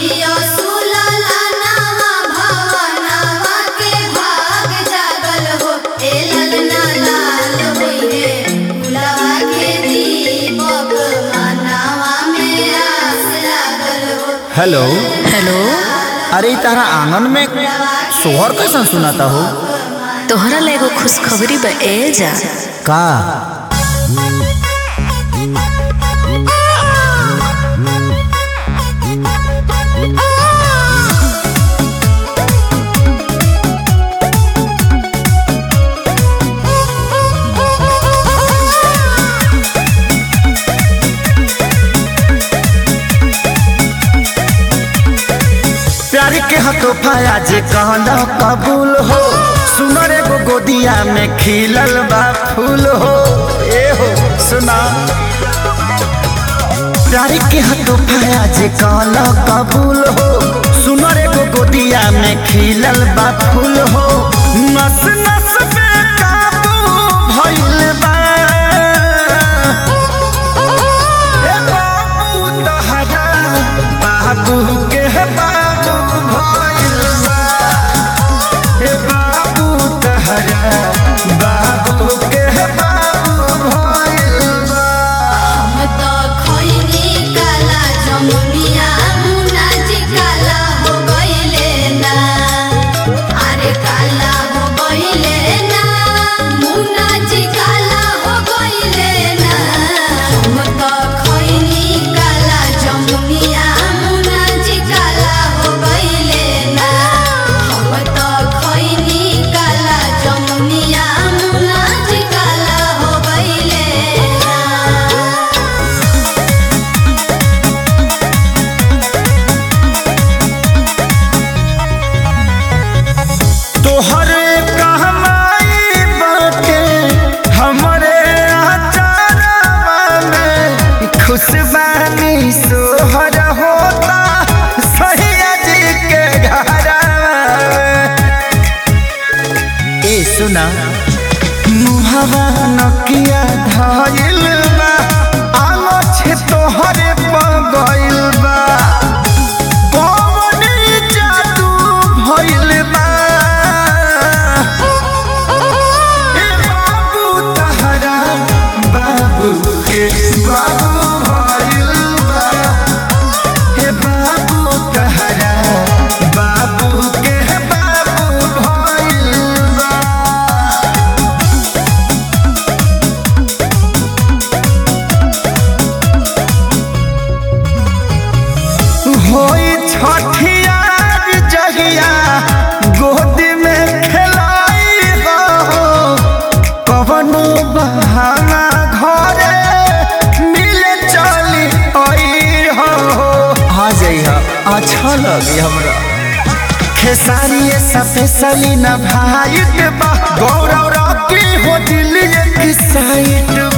जियो सुलला नावा भवनावा के भाग जागल हो ए ललना लाल होइहे फुलवा के दीपक मनावा में आस लागल हो हेलो हेलो अरे इ तारा आंगन में सोहर कैसन सुनाता हो तोहरा ला एगो खुशखबरी बा ए जा का प्यार के हतोफा आज कहना कबूल हो सुनर एगो गोदिया में खिलल बा फूल हो ए हो सुना प्यार के हतोफा आज कहना कबूल हो सुनर एगो गोदिया में खिलल बा फूल हो नस नस पे काबू भइल बा ए बाबू तहरा बाबू के बाबू भइल बा ए बाबू तहरा बाबू के बाबू भइल बा हम तो खैनी काला जमुनिया मुना जी काला हो गइले ना अरे काला हो गइले ना मुना जी काला हो गइले ना हम तो खैनी काला जमुनिया मुना जी काला हो गइले ना हम तो खैनी काला जमुनिया मुना जी काला हो गइले ना तोहरे कहमाई बाटे हमरे आचारवा में खुशबानी सोहर होता सैया जी के घरवा में। ए सुना मुहवा नकिया धइल बा आलो छे तोहरे पगइल बा कौन जादू भइल बा ए बाबू तहरा बाबू के बाबू भइल बा हे बाबू तहरा बाबू के बाबू भइल बा होई छठियार जहिया गोद में खेलाई हो कवनो बहाना घरे मिले चली आई हो आ जाइहा अच्छा लगी हमरा खेसारी स्पेशली न भाई बा गौरव रॉकी हो दिल एक साइड